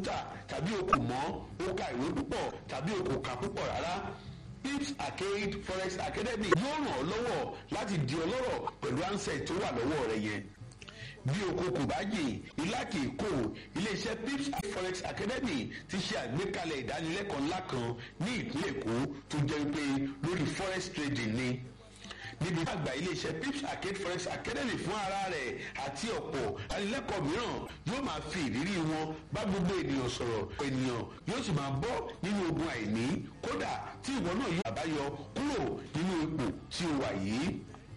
kọ̀ǹpútà tàbí o kò mọ̀ o ka ìwé púpọ̀ tàbí o kò kà púpọ̀ rárá pips arcade forex academy yóò ràn ọ́ lọ́wọ́ láti di ọlọ́rọ̀ pẹ̀lú ansẹ̀ tó wà lọ́wọ́ rẹ yẹn bí oko kò bá yè ilá kì í kó iléeṣẹ́ pips forex academy ti ṣe àgbékalẹ̀ ìdánilẹ́kọ̀ọ́ ńlá kan ní ìpínlẹ̀ èkó tó jẹ́ pé lórí forex trading ni níbi àgbà iléeṣẹ́ pips arcade forex academy fún ara rẹ̀ àti ọ̀pọ̀ ìdánilẹ́kọ̀ọ́ mìíràn yóò máa fi ìrírí wọn bá gbogbo ènìyàn sọ̀rọ̀ ènìyàn yóò sì máa bọ́ nínú ogun àìní kódà tí ìwọ náà yóò àbáyọ kúrò nínú ipò tí o wà yìí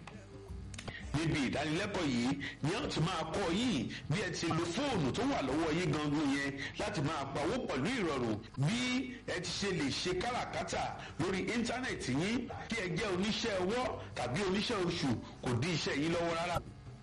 níbi ìdánilẹ́kọ̀ọ́ yìí ni a ti máa kọ́ yín bí ẹ ti lo fóònù tó wà lọ́wọ́ yín gangan yẹn láti máa pawó pẹ̀lú ìrọ̀rùn bí ẹ ti ṣe lè ṣe káràkátà lórí íńtánẹ̀tì yín kí ẹ jẹ́ oníṣẹ́ ọwọ́ tàbí oníṣẹ́ oṣù kò dí iṣẹ́ yín lọ́wọ́ rárá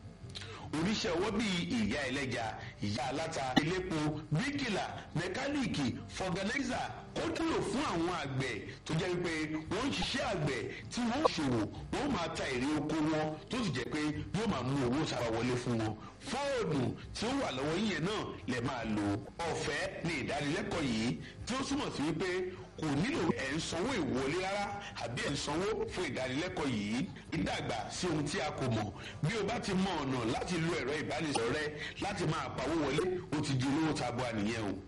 oníṣẹ́ ọwọ́ bíi ìyá ẹlẹ́ja ìyá aláta elépo bíríkìlà mẹkáníìkì fọgànáìzà kó dúró fún àwọn àgbẹ̀ tó jẹ́ pé wọ́n ń ṣiṣẹ́ àgbẹ̀ tí wọ́n ń ṣòwò wọ́n máa ta èrè oko wọn tó sì jẹ́ pé yóò máa mú owó sábà wọlé fún wọn fóònù tí ó wà lọ́wọ́ yíyẹn náà lè máa lò ọ̀fẹ́ ní ìdánilẹ́kọ̀ọ́ yìí tí ó túmọ̀ sí wípé kò nílò ẹ̀ ń sanwó ìwọlé rárá àbí ẹ̀ ń sanwó fún ìdánilẹ́kọ̀ọ́ yìí ìdàgbà sí ohun tí a kò mọ̀ bí o bá ti mọ ọ̀nà láti lo ẹ̀rọ ìbánisọ̀rọ̀ rẹ láti máa pawó wọlé o ti di olówó tabua nìyẹn o.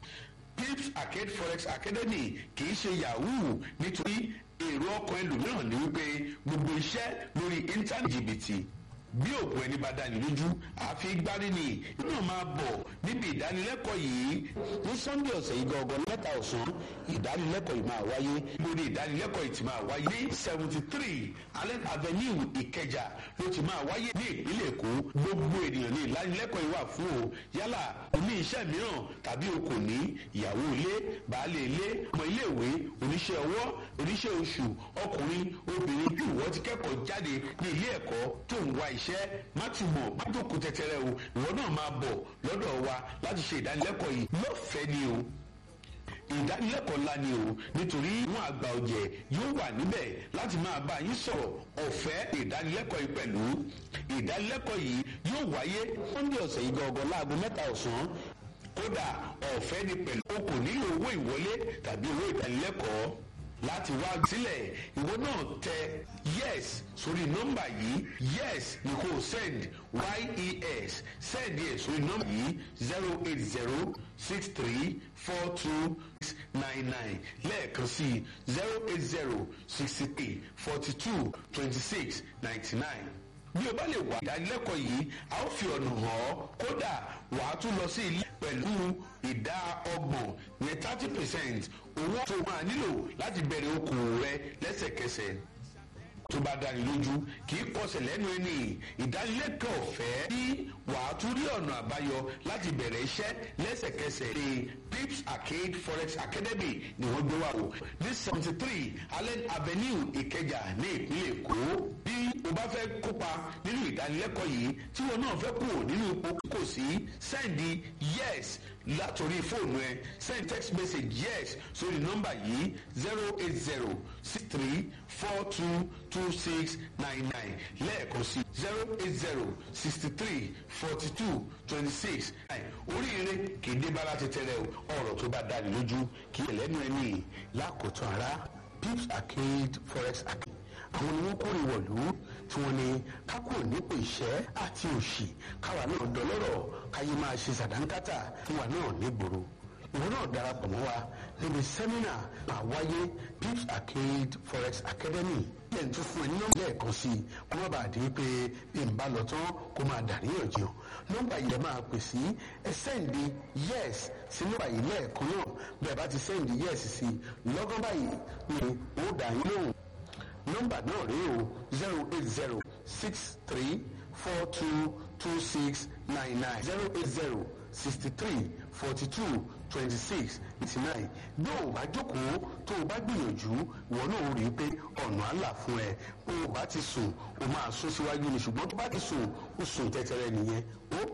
pips arcade forex academy kì í ṣe yahoo nítorí èrò ọkàn ẹlòmíràn ní wípé gbogbo iṣẹ́ lórí íńtánẹ̀tì jìbìtì bí òkú ẹni bá dání lójú àfi gbárí ni inú máa bọ̀ níbi ìdánilẹ́kọ̀ọ́ yìí ní sunday ọ̀sẹ̀ yìí gangan mẹ́ta ọ̀sán ìdánilẹ́kọ̀ọ́ yìí máa wáyé lórí ìdánilẹ́kọ̀ọ́ yìí ti máa wáyé ní seventy three allen avenue ìkẹjà ló ti máa wáyé ní ìpínlẹ̀ èkó gbogbo ènìyàn ní ìdánilẹ́kọ̀ọ́ yìí wà fún o yálà oní iṣẹ́ mìíràn tàbí o kò ní ìyàwó ilé baálé ilé ọmọ iléèwé oníṣẹ́ ọwọ́ oníṣẹ́ oṣù ọkùnrin obìnrin bí ìwọ ti kẹ́kọ̀ọ́ jáde ní ilé ẹ̀kọ́ tó ń wá iṣẹ́ má ti mọ̀ má jókòó tẹ́tẹ́rẹ́ o ìwọ náà máa bọ̀ lọ́dọ̀ wa láti ṣe ìdánilẹ́kọ̀ọ́ yìí lọ́fẹ̀ẹ́ ni o ìdánilẹ́kọ̀ọ́ ńlá ni o nítorí wọn àgbà ọ̀jẹ̀ yóò wà níbẹ̀ láti máa bá yín sọ̀rọ̀ ọ̀fẹ́ ìdánilẹ́kọ̀ọ́ yìí pẹ̀lú ìdánilẹ́kọ̀ọ́ yìí yóò wáyé sunday ọ̀sẹ̀ yìí gangan láago mẹ́ta ọ̀sán kódà ọ̀fẹ́ ni pẹ̀lú o kò nílò owó ìwọlé tàbí owó ìdánilẹ́kọ̀ọ́ láti wá sílẹ̀ ìwọ náà tẹ yes sórí nọ́mbà yìí yes ni kò send yes send yẹ sórí nọ́mbà yìí zero eight zero six three four two six nine nine lẹ́ẹ̀kan sí zero eight zero sixty three forty two twenty six ninety nine bí o bá lè wà ìdánilẹ́kọ̀ọ́ yìí a ó fi ọ̀nà hàn ọ́ kódà wà á tún lọ sí ilé pẹ̀lú ìdá ọgbọ̀n yẹn thirty percent owó tó máa nílò láti bẹ̀rẹ̀ okòwò rẹ lẹ́sẹ̀kẹsẹ̀ tó bá dáni lójú kì í kọsẹ̀ lẹ́nu ẹni ìdánilẹ́kọ̀ọ́ ọ̀fẹ́ tí wàá tún rí ọ̀nà àbáyọ láti bẹ̀rẹ̀ iṣẹ́ lẹ́sẹ̀kẹsẹ̀ ní pips arcade forex academy ni wọ́n gbé wá o ní seventy three allen avenue ìkẹjà ní ìpínlẹ̀ èkó bí o bá fẹ́ kópa nínú ìdánilẹ́kọ̀ọ́ yìí tí wọn náà fẹ́ kúrò nínú ipò kò sí sẹ́ndì yes látòrí fóònù ẹ send text message yes sórí nọ́mbà yìí zero eight zero six three four two two six nine nine lẹ́ẹ̀kan sí zero eight zero sixty three forty two twenty six nine oríire kì í dé bá láti tẹ́lẹ̀ ọ̀rọ̀ tó bá dáni lójú kì í ẹlẹ́nu ẹni lákòótán ara pips arcade forex arcade àwọn ni wọ́n kórè wọ̀lú tí wọ́n ní kákò nípò ìṣẹ́ àti òṣì káwa náà dọlọ́rọ̀ káyé máa ṣe sàdánkátà fún wa náà nígboro ìwọ náà darapọ̀ mọ́ wa níbi sẹ́mínà àwáyé pips arcade forex academy lẹ́yìn tó fún ẹ ní nọ́mbà lẹ́ẹ̀kan sí i kó má bàa di pé bí n bá lọ tán kó máa dàríyànjiyàn nọ́mbà yìí ẹ máa pè sí ẹ sẹ́ǹdì yes sí nọ́mbà yìí lẹ́ẹ̀kan náà bẹ́ẹ̀ bá ti sẹ́ǹdì yes sí lọ́gán báyìí ni ó dà yín lóhùn nọ́mbà náà rèé o zero eight zero six three four two two six nine nine zero eight zero sixty three forty two twenty six eighty nine bí o bá jókòó tó o bá gbìyànjú ìwọ náà rí i pé ọ̀nà àlà fún ẹ bó o bá ti sùn o máa sún síwájú ni ṣùgbọ́n tó bá ti sùn o sùn tẹ́tẹ́rẹ́ nìyẹn ó